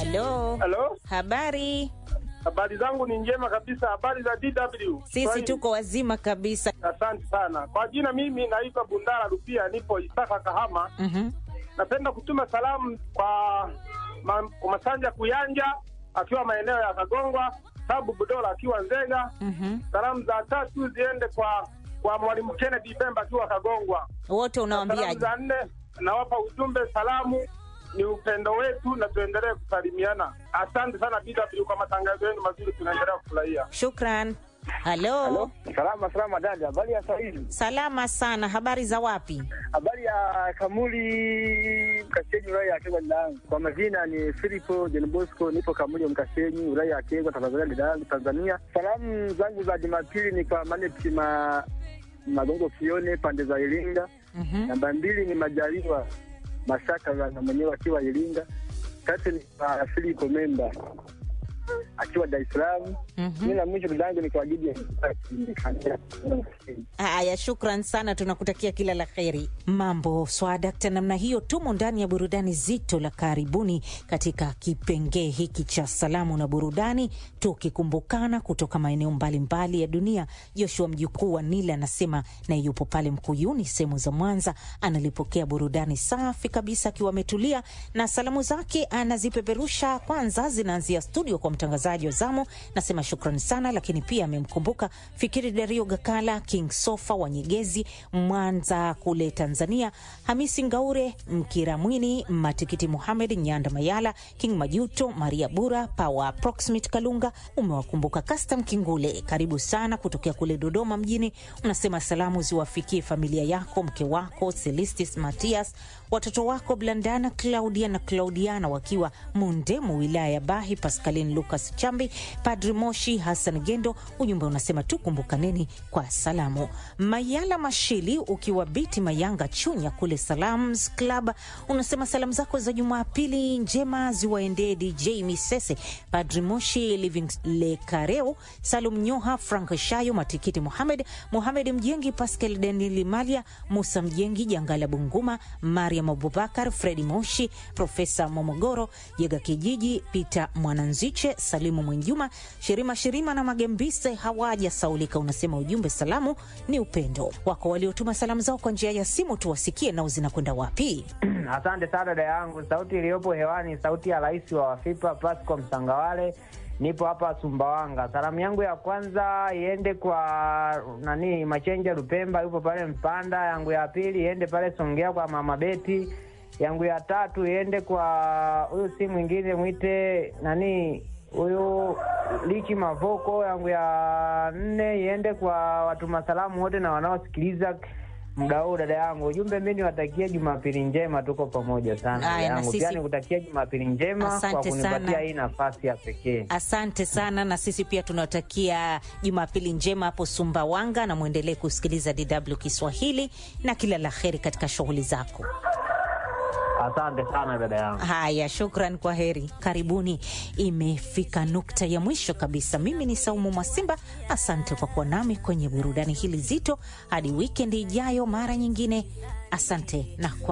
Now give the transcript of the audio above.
Halo, Halo, habari? habari zangu ni njema kabisa. Habari za DW? Sisi Swahili. tuko wazima kabisa. Asante sana kwa jina, mimi naitwa Bundara Rupia, nipo Isaka Kahama. Mhm. Napenda kutuma salamu kwa, ma, kwa Masanja Kuyanja akiwa maeneo ya Kagongwa, Sabu Budola akiwa Nzega. Mhm. Salamu za tatu ziende kwa kwa Mwalimu Kennedy Pemba akiwa Kagongwa. Wote Salamu unawaambiaje? za nne nawapa ujumbe, salamu ni upendo wetu na tuendelee kusalimiana. Asante sana DW kwa matangazo yenu mazuri, tunaendelea kufurahia. Shukran. Halo. Salama salama dada, habari ya sahizi? Salama sana. Habari za wapi? Habari ya Kamuli Mkasenyi, wilaya ya Kegwa dadangu. Kwa majina ni Filipo John Bosco, nipo Kamuli Mkasenyi, wilaya ya Kegwa, Tanzania dadangu, Tanzania. Salamu zangu za Jumapili ni kwa Maneti ma Magongo Kione pande za Iringa. Mhm. Namba mbili ni Majaliwa Mashaka na mwenyewe akiwa Iringa. Tatu ni kwa Filipo Memba akiwa Dar es Salaam. Mhm. Mimi na mwisho dadangu ni kwa ajili ya Haya, shukran sana, tunakutakia kila la kheri. Mambo swadakta namna hiyo, tumo ndani ya burudani zito la karibuni katika kipengee hiki cha salamu na burudani, tukikumbukana kutoka maeneo mbalimbali ya dunia. Joshua mjukuu wa Nila anasema na yupo pale Mkuyuni, sehemu za Mwanza, analipokea burudani safi kabisa akiwa ametulia, na salamu zake anazipeperusha. Kwanza zinaanzia studio kwa mtangazaji wa zamu, nasema shukrani sana, lakini pia amemkumbuka Fikiri Dario Gakala, King Sofa wa Nyegezi, Mwanza kule Tanzania, Hamisi Ngaure, Mkiramwini, Matikiti Muhamed, Nyanda Mayala, King Majuto, Maria Bura, Power Proximate Kalunga. Umewakumbuka Custom Kingule, karibu sana kutokea kule Dodoma mjini. Unasema salamu ziwafikie familia yako, mke wako Celistis Matias, watoto wako Blandana, Claudia na Claudiana wakiwa Mundemu, wilaya ya Bahi, Pascaline Lucas Chambi, Padri Moshi, Hassan Gendo. Ujumbe unasema tukumbukaneni kwa salamu. Mayala Mashili ukiwa Biti Mayanga Chunya kule Salams Club, unasema salamu zako za Jumapili njema ziwaendee DJ Misese, Padri Moshi, Living Lekareo, Salum Nyoha, Frank Shayo, Matikiti Muhamed, Muhamed Mjengi, Pascal Daniel Malia, Musa Mjengi, Jangala Bunguma, Mariam Abubakar, Fredi Moshi, Profesa Momogoro, Jega Kijiji, Peter Mwananziche, Salimu Mwenjuma, Shirima Shirima na Magembise hawaja saulika. Unasema ujumbe salamu ni upendo wako. Waliotuma salamu zao kwa njia ya simu tuwasikie, nao zinakwenda wapi? Asante sana dada yangu. Sauti iliyopo hewani, sauti ya rais wa Wafipa Pasco Msangawale. Nipo hapa Sumbawanga. Salamu yangu ya kwanza iende kwa nani, Machenja Lupemba, yupo pale Mpanda. Yangu ya pili iende pale Songea kwa mama Beti. Yangu ya tatu iende kwa huyu, si mwingine mwite nani huyu Lichi Mavoko. Yangu ya nne iende kwa watuma salamu wote na wanaosikiliza muda huu dada yangu. Ujumbe mi niwatakia Jumapili njema, tuko pamoja sana dada Aya, na yangu. sisi- Pia nikutakia Jumapili njema kwa Asante kunipatia sana. hii nafasi ya pekee. Asante sana, na sisi pia tunawatakia Jumapili njema hapo Sumbawanga, na mwendelee kusikiliza DW Kiswahili na kila la heri katika shughuli zako. Asante sana dada yangu. Haya, shukran, kwa heri, karibuni. Imefika nukta ya mwisho kabisa. Mimi ni Saumu Mwasimba, asante kwa kuwa nami kwenye burudani hili zito. Hadi wikendi ijayo, mara nyingine. Asante na kwa